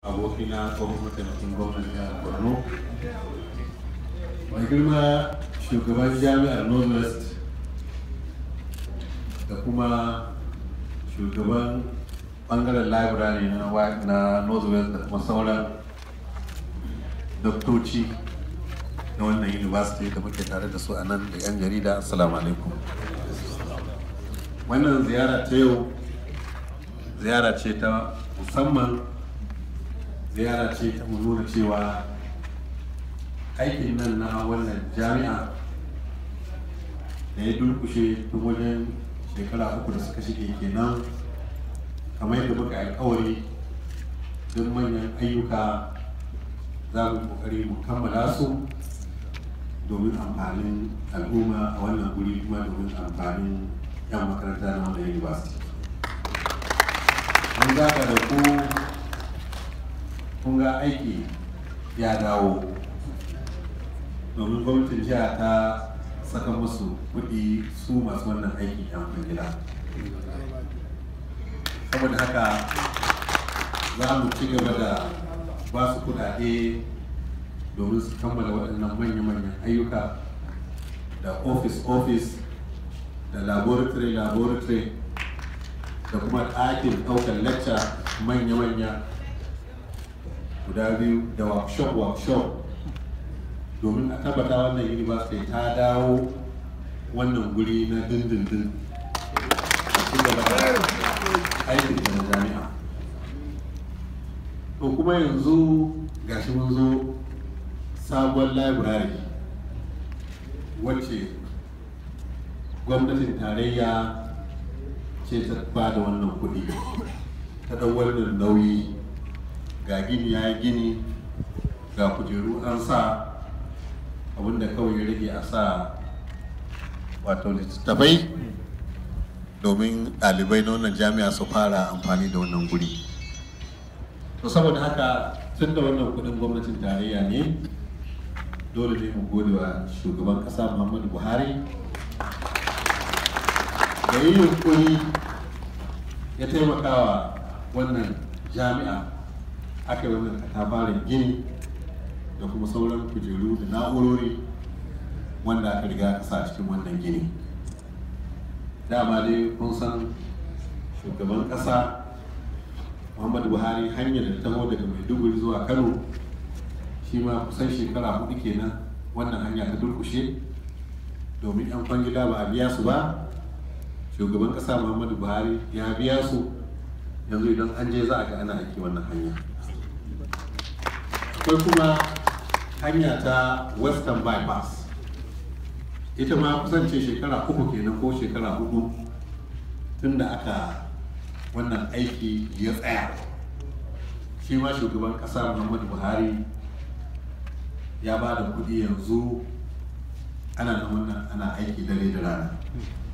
abokina tsohon mataimakin gwamnan jihar borno mai girma shugaban jami'ar northwest da kuma shugaban bangaren library na na northwest da kuma sauran doktoci na wannan university da muke tare da su a nan da 'yan jarida assalamu alaikum wannan ziyara ta yau ziyara ce ta musamman ziyara ce ta mu nuna cewa aikin nan na wannan jami'a da ya durkushe tun wajen shekara uku da suka shige kenan kamar yadda muka alkawari don manyan ayyuka za mu kokari mu kammala su domin amfanin al'umma a wannan guri kuma domin amfanin 'yan makaranta na wannan university mun zaga da ku kun ga aiki ya dawo domin gwamnatin jiha ta saka musu kuɗi su masu wannan aiki yan gida saboda haka za mu ci gaba da ba su kuɗaɗe domin su kammala waɗannan manya-manyan ayyuka da office-office da laboratory-laboratory da kuma ɗakin ɗaukar lecture manya-manya guda biyu da workshop-workshop domin a tabbata wannan university ta dawo wannan guri na dindindin a ci gaba da aikin da jami'a to kuma yanzu gashi mun zo sabon library wacce gwamnatin tarayya ce ta ba da wannan kuɗi ta ɗau wannan nauyi ga gini ya yi gini ga kujeru an sa abinda kawai ya rage a sa wato littattafai domin ɗalibai na wannan jami'a su fara amfani da wannan guri to saboda haka tun da wannan kudin gwamnatin tarayya ne dole ne mu gode wa shugaban kasa muhammadu buhari da yi yunkuri ya taimaka wa wannan jami'a aka yi wannan katafaren gini da kuma sauran kujeru da na'urori wanda aka riga aka sa cikin wannan gini dama dai kun san shugaban kasa muhammadu buhari hanyar da ta daga maiduguri zuwa kano shi ma kusan shekara hudu kenan wannan hanya ta durkushe domin yan kwangila ba a biya su ba shugaban kasa muhammadu buhari ya biya su yanzu idan an je za a ga ana aiki wannan hanya akwai kuma hanya ta western bypass ita ma kusance shekara uku kenan ko shekara hudu tun da aka wannan aiki ya tsaya shi ma shugaban kasa muhammadu buhari ya ba da kudi yanzu ana da wannan ana aiki dare da rana